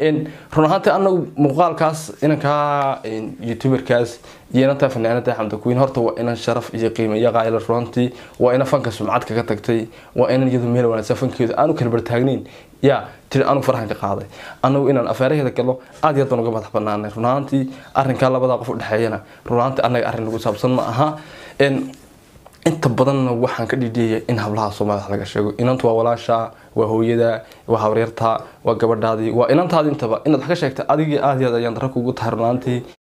run ahaantii anagu muuqaalkaas inankaa youtuberkaas iyo inantaa fanaanada xamda queen horta waa inan sharaf iyo qiimo iyo qaayla runtii waa inan fanka sumcad kaga tagtay waa inan iyadu meel wanaagsan fankeedu aanu kala bartaagnayn yaa tiri anugu farahan ka qaaday anagu inaan afeeraheeda galo aad iyo aad baan uga madax banaanay run ahaantii arrinkaa labadaa qof u dhexeeyana run ahaantii anaga arrin lagu saabsan ma aha inta badanna waxaan ka dhidhiyaya in hablaha soomaalida laga sheego inantu waa walaasha waa hooyada waa hawryarta waa gabadhaadii waa inantaadi intaba inaad wax ka sheegta adigii aad iyo aad ayaan dara kugu tahay runaantii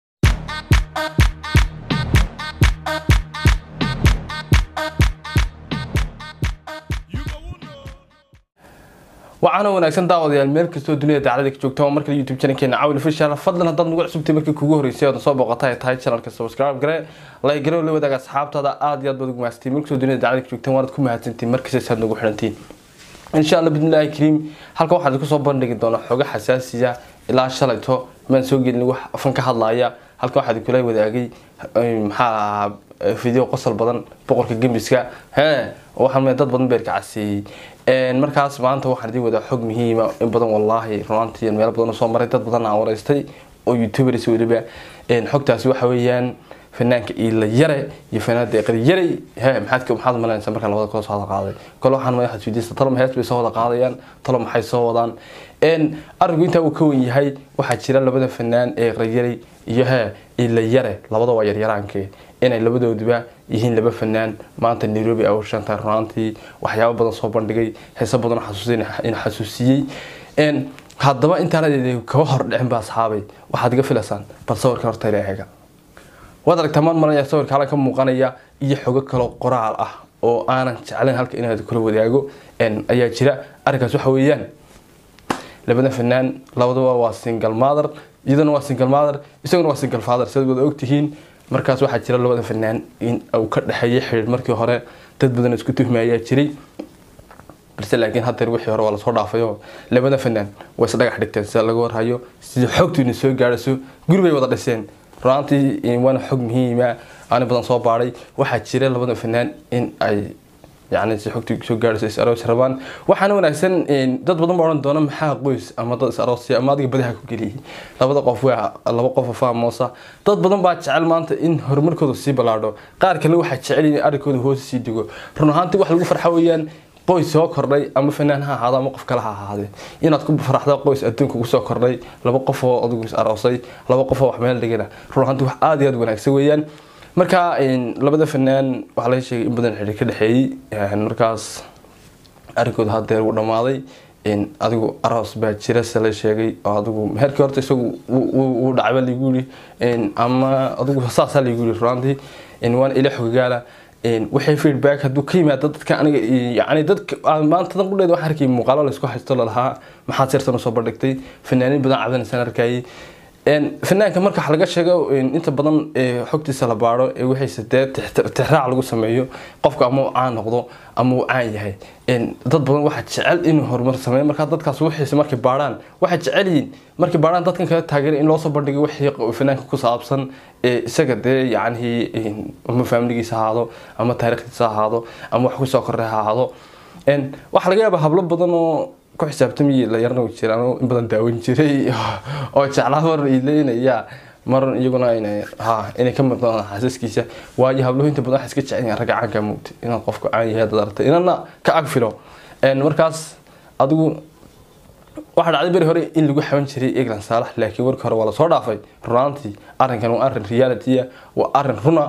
waxaana wanaagsan daawadayaal meel kastoo dunida daclada ka joogta mar kale youtube channelkeena cawil official fadlan haddaad nagu cusubtay markii kugu horeysay ood soo booqata ay tahay channelka subscribe gare like gare la wadaaga asxaabtaada aad iyo aad baad ugu mahadsantiin mar kastoo dunida daclada ka joogtaan waanaad ku mahadsantiin markasta saad nagu xidhantiin insha allah bidnillahi kariim halkan waxaan idinku soo bandhigi doonaa xogo xasaasiya ilaa shalayto maan soo gelin wax fan ka hadlaaya halkan waxaa idinkula wadaagay maxaa video qosol badan boqorka gembiska hee waxaan dad badan beerka caseeyey markaas maanta waxaan idin wadaa xog muhiima in badan wallaahi runaantii meelo badan soo maray dad badan aan wareystay oo youtubers weliba xogtaasi waxa weeyaan fanaanka iila yare iyo fanaanada eqri yare he maxaad maxaad malanaysa markaan labada kala soo wada qaaday kole waxaan ma waxaad weydiista talo hees bay soo wada qaadayaan talo maxay soo wadaan arrinku intaa uu ka wen yahay waxaa jira labada fanaan ee eqri yare iyo he iila yare labada waa yaryaraankee inay labadooduba yihiin laba fanaan maanta nairobi ay ushantahay runaantii waxyaabo badan soo bandhigay heeso badan in xasuusiyey haddaba intaana kaba hor dhicin ba asxaabay waxaad iga filaysaan bal sawirkan horta ila eega waad aragtaa maan maranaya sawirka halkan ka muuqanaya iyo xogo kaloo qoraal ah oo aanan jeclayn halka inaad kula wadaago ayaa jira arrinkaas waxa weeyaan labada fanaan labadaba waa single mother iyadana waa single mother isaguna waa single father sidaad wada ogtihiin markaas waxaa jira labada fanaan in uu ka dhexeeyay xidhiir markii hore dad badan isku tuhmayaa jiray balse laakiin haddeer wixii hore waa lasoo dhaafayo labada fanaan way is dhagax dhigteen sida laga warhayo sida xogtiina soo gaadhayso guri bay wada dhiseen runaantii waana xog muhiima aani badan soo baadhay waxaa jira labada fanaan in ay yani si xogtii soo gaadhayso is aroos rabaan waxaana wanaagsan dad badan baa odhan doona maxaa qoys ama dad is aroosya ama adiga badaha ku geliyay labada qof waa laba qof oo faamoosa dad badan baa jecel maanta in horumarkooda sii ballaadho qaar kale waxaa jecel in arrinkooda hoos sii digo run ahaantii wax lagu farxa weeyaan qoys soo kordhay ama fanaan ha ahaado ama qof kale ha ahaadee inaad ku faraxda qoys adduunka ugu soo kordhay laba qof oo adigu is aroosay laba qof oo wax meel dhigana run ahaantii wax aada iyo aada wanaagsan weeyaan marka labada fanaan waxaa laga sheegay in badan xidhiir ka dhexeeyey markaas arrinkooda haddeer uu dhammaaday adigu aroos baa jira se la sheegay oo adigu meherkii horta isagu wuu dhacba lagu yiri ama adigu saasaa lagu yiri runaantii waana ila xogagaala waxay feedback hadduu ka yimaado dadka aniga yani dadka maanta dan qudheeda waxaan arkayay muuqaalo laysku haysto lalahaa maxaad seertan usoo bandhigtay fanaaniin badan cabdanaysaan arkayay fanaanka marka wax laga sheego inta badan xogtiisa la baaro wixiise dee tixraac lagu sameeyo qofka ama uu caan noqdo ama uu caan yahay dad badan waxaa jecel inuu horumar sameeyo markaa dadkaas wixiise markay baarhaan waxay jecel yihiin markay baarhaan dadkan kala taageera in loosoo bandhigay wixii fanaanka ku saabsan isaga dee yacnihii ama faamiligiisa ahaado ama taariikhdiisa ahaado ama wax kusoo kordhay ha ahaado waxaa laga yaabaa hablo badan oo ku xisaabtamay la yarna jiraan in badan daawan jiray oo jeclaa mar ileynaya mar iyaguna ha inay ka muuqdaan xasaskiisa waayo habluhu inta badan waxay iska jecel yihiin ragga caanka muugta inaad qofka caan yahay dad aragtay inana ka ag filo markaas adigu waxaa dhacday beri hore in lagu xaban jiray eglan saalax laakiin warkii hore waa lasoo dhaafay runaantii arrinkan waa arrin realitya waa arrin runa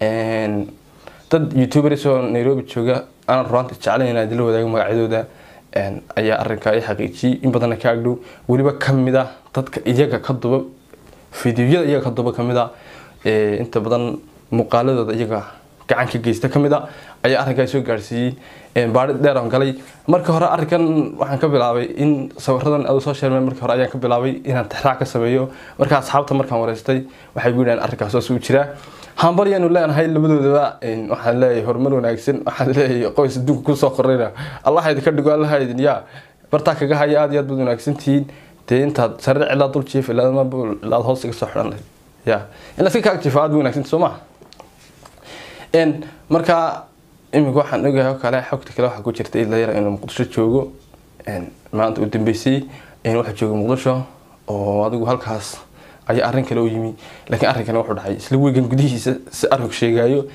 dad youtubers oo nairobi jooga aanan runaantii jeclayn inaan idinla wadaago magacyadooda ayaa arrinkaa i xaqiijiyey in badanna ka agdhow weliba kamid ah dadka iyaga ka duba fideoyada iyaga ka duba kamid a inta badan muuqaaladooda iyaga gacan ka geysta kamid a ayaa arrinkaa soo gaarsiiyey baari dheer aan galay marka hore arrinkan waxaan ka bilaabay in sawiradan adu soo sheermay marka hore ayaan ka bilaabay inaan tixraac ka sameeyo marka asxaabta markaan wareystay waxay gu yidhahan arrinkaas hoos uu jiraa hambaryaanu leenahay labadoodaba waxaan leeyahay horumar wanaagsan waxaan leeyahay qoys adduunka kusoo korayna allah idinka dhigo allaha idin yaa bartaa kaga haya aad iyo aad baad wanaagsan tihiin dee intaad sare ilaa dul jiif ilaad hoos iga soo xidhan ya in laska kaag jiifo aad ba wanaagsan soo maha marka iminka waxaan ogahay oo kale xogta kale waxaa ku jirta ila yara inuu muqdisho joogo maanta u dambeysay waxaa jooga muqdisho oo adigu halkaas ayaa arrin kale u yimi laakiin arrinkani wuxuu dhacay isla weegan gudihiisa si arog sheegayo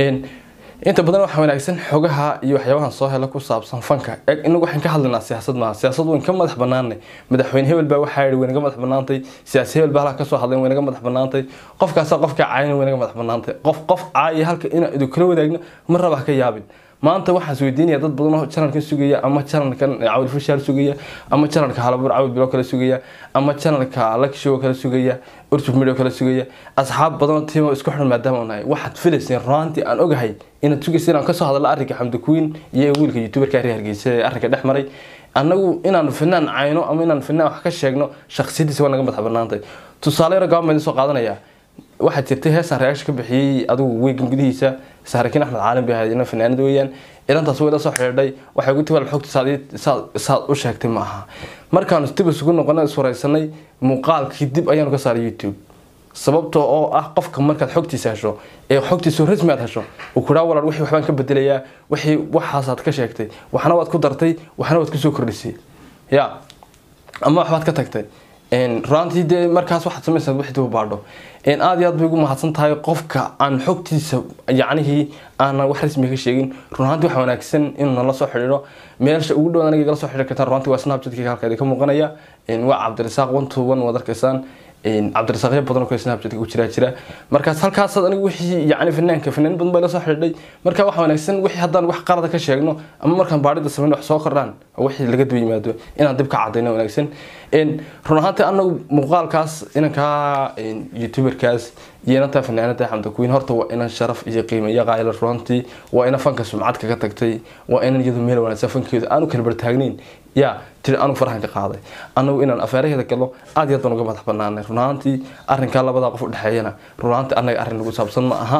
inta badan waxaa wanaagsan xogaha iyo waxyaabahan soo hela ku saabsan fanka eg inagu waxaan ka hadlaynaa siyaasad maaha siyaasad wayn ka madax banaanay madaxweyne hebel baa waxaa yihi waynaga madax banaantay siyaasi hebel baa halka kasoo hadleen waynaga madax banaantay qofkaasa qofka caayina waynaga madax banaantay qof qof caaya halka inaan idu kala wadaagno ma raba ha ka yaabin maanta waxaan isweydiinaya dad badan oo janalkan sugaya ama janalkan cawil fashaal sugaya ama janalka halabur cawil bilo kala sugaya ama janalka lakishow kala sugaya urtub midho kala sugaya asxaab badan oo tiimo isku xiran maadaama nahay waxaad filayseen runaantii aan ogahay inaad sugaysa inaan kasoo hadalno arrinka xamdi queen iyo wiilka youtuberka reer hargeysa ee arrinka dhex maray annagu inaan finaan cayno ama inaan finaan wax ka sheegno shaksiyadiisa waa naga madax banaantay tusaale yaro gabamedi soo qaadanaya waxaa jirtay heesaan reaction ka bixiyey adigu weegan gudihiisa saarakiin axmed caalim bay ahayd ina fanaanad weeyaan ilantaas way la soo xidhiidhay waxay ugu tiwal xogta saad u sheegtay ma aha markaanu dib isugu noqona iswaraysanay muuqaalkii dib ayaanu ka saaray youtube sababta oo ah qofka markaad xogtiisa hesho ee xogtiisa rasmi aad hesho uu kuraa walaal wixii waxbaan ka bedelayaa wixii waxaasaad ka sheegtay waxna waad ku dartay waxna waad kusoo kordhisay ya ama waxbaad ka tagtay runaantii dee markaas waxaad samaysaa wixii dib u baadho aada iyo aad bay ugu mahadsan tahay qofka aan xogtiisa yacnihii aanan wax rasmi ka sheegin runaantii waxa wanaagsan inuu nala soo xidhiidho meelsha ugu dhow aniga igala soo xidhiiri kartaan runaantii waa snapchatkii halka idinka muuqanaya waa cabdirasaaq one to one waad arkaysaan cabdirasaaqyo badan oo kale snapchatka ku jiraa jira markaas halkaasaad anigu wixii yacni fanaanka fanaan badan baa la soo xidhiidhay marka waxa wanaagsan wixii haddaan wax qalada ka sheegno ama markaan baadhida samayn wax soo kordhaan wixii laga daba yimaado inaan dib ka cadayno wanaagsan run ahaantii anagu muuqaalkaas inankaa youtuberkaas iyo inantaa fanaanada xamda queen horta waa inan sharaf iyo qiimo iyo qaayla runtii waa ina fanka sumcad kaga tagtay waa inan iyadu meel wanaagsan fankeedu aanu kala bartaagnayn ya tiri anigu farahan ka qaaday anagu inaan afeeraheeda galo aad iyo aad baan uga madax banaanay runaantii arrinkaa labadaa qof u dhexeeyana runaantii annaga arrin lagu saabsan ma aha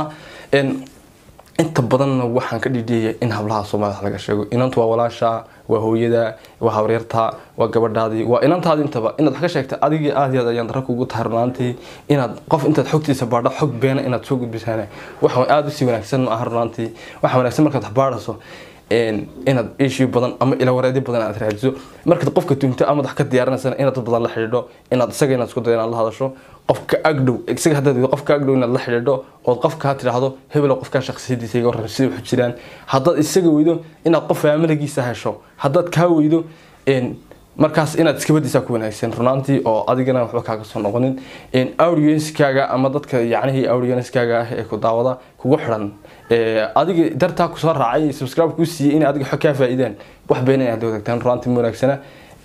inta badanna waxaan ka dhidhiyaya in hablaha soomaalida laga sheego inantu waa walaasha waa hooyada waa habaryarta waa gabadhaadii waa inantaadi intaba inaad wax ka sheegta adigii aad iyo aad ayaan dara kugu tahay runaantii inaad qof intaad xogtiisa baadho xog beena inaad soo gudbisaan waxa aada usii wanaagsan ma aha runaantii waxa wanaagsan markaad wax baadhaso inaad issue badan ama ilawareedyo badan aad raadiso markaad qofka tunto ama wax ka diyaarinaysana inaad dad badan la xidhiidho inaad isaga inaad isku dayo inaad la hadasho qofka agdhow isaga haddaad qofka agdhow inaad la xidhiidho ood qofka tidhaahdo hebelo qofkaa shaksiyadiisa iga warran sida waxu jiraan haddaad isaga weydo inaad qof faamiligiisa hesho haddaad kaa weydo markaas inaad iskabadiisaa ku wanaagsan runaantii oo adigana waxba kaaga soo noqonin audienskaaga ama dadka yacnihii audienskaaga ah ee ku daawada kugu xiran adiga dartaa kusoo raacay subscribe kuu siiyey in adiga xog kaa faa'iidaan wax beena inaad wadaagtaan runaantii ma wanaagsana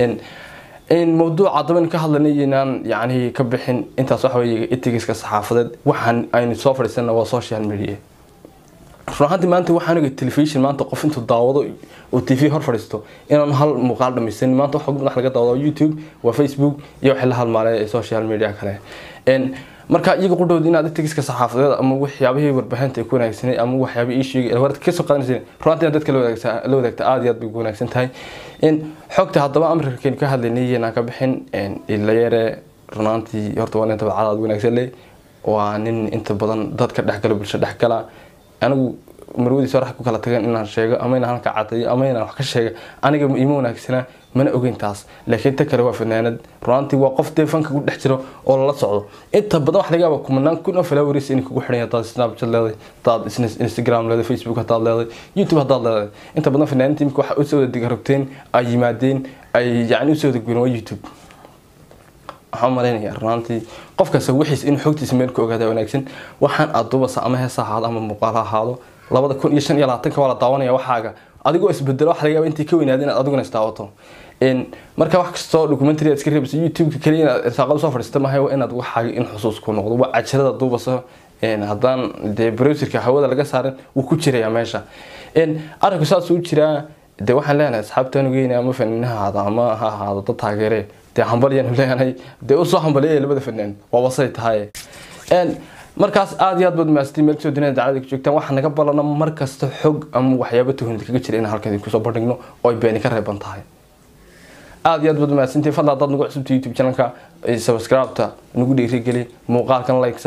mawduuca daban ka hadlanay inaan yacnihii ka bixin intaas waxa weeye etigiska saxaafadeed waxaan aynu soo fadhiisana waa social media run ahaantii maanta waxaan oga telefishon maanta qof intuu daawado oo t v hor fadhiisto inaan hal muuqaal dhamaysanin maanta waxa madax laga daawado youtube waa facebook iyo wixii la halmaalay ee social media kale marka iyaga qudhowda inaad etigiska saxaafadeed ama waxyaabihii warbaahinta ay ku wanaagsanay ama waxyaabihii ii sheegay warad kasoo qaadanaysa runtii inaad dadka la wadaagta aada iyo aad bay ku wanaagsan tahay xogta haddaba amarkakeenu ka hadlaynay inaan ka bixin ilayare runaantii horta waa nin tabacada aad wanaagsan leh waa nin inta badan dadka dhexgala bulsho dhexgala anigu marwadiisa hore ku kala tagan inaan sheego ama inaan halka cadayo ama inaan wax ka sheega aniga ima wanaagsana mana ogeyn taas laakiin ta kale waa fanaanad runaantii waa qof dee fanka ku dhex jiro oo lala socdo inta badan wax laga yaaba kumanaan kun oo followers inay kugu xidhan hadaad snapchat leeday hadaad instagram leeday facebook hadaad leeday youtube hadaad leeday inta badan fanaaniinta imika waxa usoo wada digarogteen ay yimaadeen ay yacni usoo wada guureen waa youtube waxaan malaynayaa runaantii qof kasta wixiis inuu xogtiisa meel ku ogaada wanaagsan waxaan aduubasa ama heesa ahaado ama muuqaal ha ahaado labada kun iyo shan iyo labaatanka waa la daawanaya waxaaga adigoo isbedelo waxa laga yaaba intii ka weynaada inaad adiguna isdaawato marka wax kastoo documentary aad iska reebayso youtube-ka kaliya inaad irsaaqada soo fadhiista maahay waa inaad waxaaga in xusuus ku noqdo waa cajalada duubasa haddaan dee browserka hawada laga saarin wuu ku jirayaa meesha arrinku saas u jiraa dee waxaan leenahay asxaabtaan ugeyna ama fanaanaha ahaado ama ha ahaado dad taageere dee hambalyaanu leenahay dee usoo hambaliya labada fanaan waa wasay tahay markaas aada iyo aad baad maastay meel kasoo dunida dacalada ka joogtaan waxaa naga balana mar kasta xog ama waxyaabo tuhunida kaga jira in halkan kusoo bandhigno oo ay beeni ka reeban tahay aada iyo aad baad mahadsantihin fadla haddaad nagu cusubta youtube channelka subscribe-ta nagu dhiirigeli muuqaalkan like saar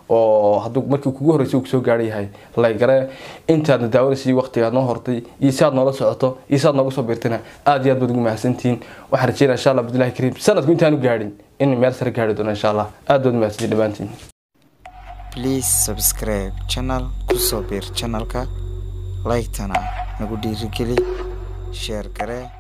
oo hadduu markii kugu horreysay uu kusoo gaadhay yahay laygare intaadna daawanaysay waqtigaad noo hortay iyo si aad noola socoto iyo si aad noogu soo biirtana aad iyo aad baad ugu mahadsantihiin waxaan rajeynaya insha allah abdullahi kariim sanadku intaanu gaadhin in meel sare gaari doono insha allah aad baad mahadsantihin dhammaantiin please subscribe channel kusoo biir channelka like-tana nagu dhiirigeli sheer garee